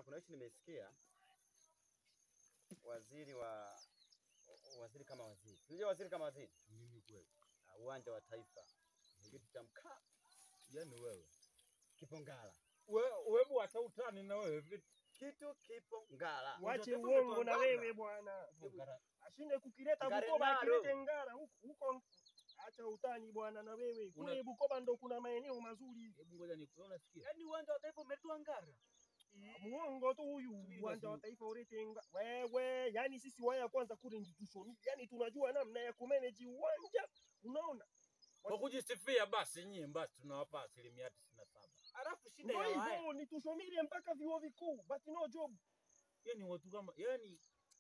bwana, kuna hichi nimesikia waziri wa waziri kama waziri, unajua waziri kama waziri, Mimi kweli. Ah, uwanja wa taifa, kitu cha mkaa Yaani wewe. kipo Ngara, Wewe wewe hata utani na wewe vipi? kitu kipo Ngara. Wache Unataka uongo na kupambana? wewe bwana. Kipo Ngara. Ashinde kukileta Ngare Bukoba nalo. akilete Ngara huko huko. Acha utani bwana na wewe. Kule Una- Bukoba ndo kuna maeneo mazuri. Hebu ngoja nikuone unasikia. Yaani uwanja wa taifa umetua Ngara. Muongo tu huyu. Subiri Uwanja wa basi. taifa ulete Ngara. Wewe, yani sisi waya kwanza kule institution. Yani tunajua namna ya kumanage uwanja. Unaona? Kwa kujisifia basi nyie basi tunawapa asilimia tisini na saba. Alafu shida Ndio ya waya. hivyo ni tusomile mpaka vyuo vikuu. But no job. Yaani watu kama yaani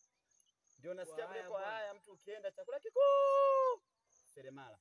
Ndio nasikia Kwa haya kule kwa bwana. haya, mtu ukienda chakula kikuu seremala.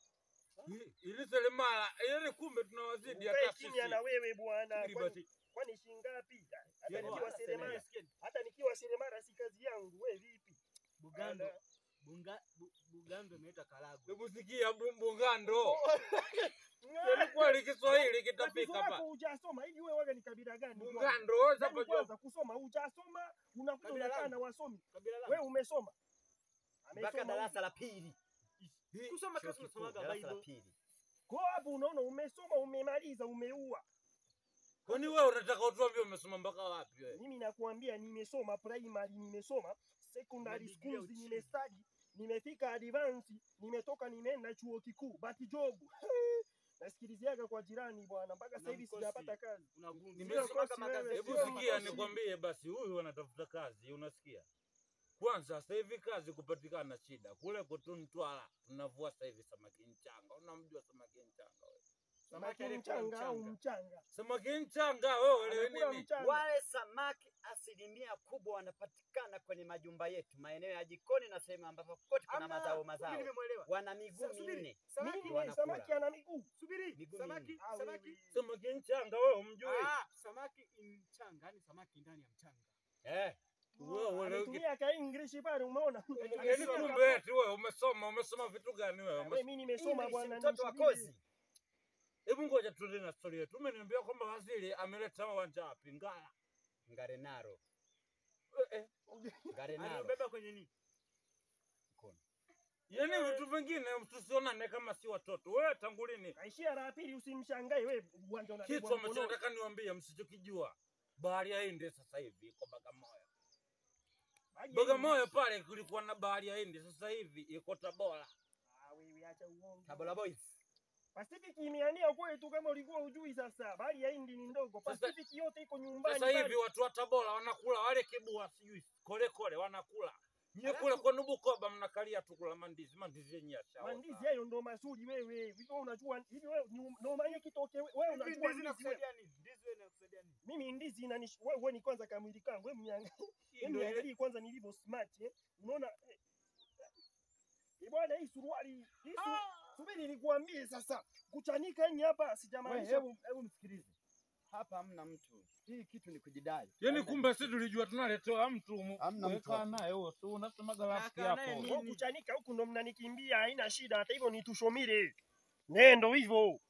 i- ili selemala yaani kumbe tunawazidi Ukae hata kimya na sisi. wewe bwana. Subiri Kwani basi. kwani shingapi? Hata Yaani nikiwa bwana, seremala, semeni. hata nikiwa seremala si kazi yangu. Wewe vipi? Bugando. Ala. Bunga, bu, Bugando imeita Karagwe. Hebu sikia bu- Bugando. Ng'aa. Yaani kweli Kiswahili Tatizo kitafika lako hapa. hujasoma hivi wewe waga ni kabila gani? kwanza? Bugando wewe Yaani hapa kwanza kusoma hujasoma, unakuja Kabila unakaa langu. na wasomi. Kabila langu. Wewe umesoma? Mpaka Amesoma darasa la pili, Kusoma chuo kazi kikuu, unasomaga darasa la Bible. pili. Kwa hapo unaona umesoma, umemaliza, umeua. Kwani wewe unataka utuambie umesoma mpaka wapi wewe? Mimi nakuambia nimesoma primary, nimesoma secondary Na degree ya schools, uchini. nimestudy, nimefika advance, nimetoka nimeenda chuo kikuu, but job nasikiliziaga kwa jirani bwana, mpaka sasa Na hivi mkosi. sijapata kazi. Unagundua Nimesoma kosi magazeti. wewe, Hebu sio sikia makosi. nikwambie basi, huyu anatafuta kazi, unasikia? Kwanza sasa hivi kazi kupatikana shida. Kule kwetu Mtwara tunavua sasa hivi samaki mchanga. Unamjua samaki mchanga wewe? Samaki aliyekula mchanga au mchanga. mchanga? Samaki mchanga wewe elewi Anakula nini? mchanga. Wale samaki asilimia kubwa wanapatikana kwenye majumba yetu, maeneo ya jikoni na sehemu ambapo kote kuna Hamna, mazao Mimi mazao. nimemwelewa. Wana miguu Sa- subiri. minne, Samaki Nini wanakula. samaki ana miguu? Subiri. Miguu Samaki, minne. Ah, samaki. wewe. Samaki mchanga wewe umjui? Ah, samaki mchanga, yani samaki ndani ya mchanga. Eh, Wewe elewi kitu. Ametumia ka English pale umeona? Yaani kumbe eti wewe umesoma, umesoma vitu gani wewe? Wewe Umes- mimi nimesoma English, bwana mtoto wa nisubiri. kozi. Hebu ngoja tuendelee na story yetu. Umeniambia kwamba waziri ameleta uwanja wapi? Ngara. Ngarenaro, Eh, eh. Ngarenaro. Alibeba kwenye nini? Mkono. Yaani vitu vingine tusionane kama si watoto. Wewe tangu lini? Kaishia la pili usimshangae wewe uwanja Kitu unabebwa ambacho mkononi. nataka niwaambie msichokijua. Bahari ya Hindi sasa hivi iko Bagamoyo. Maji Bagamoyo pale kulikuwa na bahari ya Hindi, sasa hivi iko Tabora. Ah, wewe acha uongo. Tabora Boys. Pacific imeania kwetu kama ulikuwa ujui sasa. Bahari ya Hindi ni ndogo. Sasa- Pacific yote iko nyumbani. Sasa pale. hivi watu wa Tabora wanakula wale kibua sijui kole kole wanakula. Nyie Alafu- kule kwenu Bukoba mnakalia tu kula mandizi, mandizi yenyewe yashaoza. Mandizi hayo ndo mazuri wewe. Hivi wewe unajua hivi wewe ni- ndo maana kitoke wewe wewe Hivi unajua ndizi ndizi wewe. inakusaidia nini? Ndizi wewe inakusaidia nini? Mimi ndizi inanish wewe wewe ni kwanza kamwili kangu. Wewe mniangalie. Hii Wewe ndio ile- niangalie kwanza nilivyo smart eh. Unaona eh. Eh, bwana hii suruali hii su... subiri nikuambie sasa. Kuchanika yani hapa Wewe, sijamaanisha hebu hebu msikilize. Hapa hamna mtu. Hii kitu ni kujidai. Yaani Hamna kumbe sisi tulijua tunaletewa mtu mu- Hamna mtu weka hapa. naye huo, si unasemaga rafiki Kaa naye yako. nini? Wewe kuchanika huku ndo mnanikimbia, haina shida. Hata hivyo nitushomile. Nendo hivyo.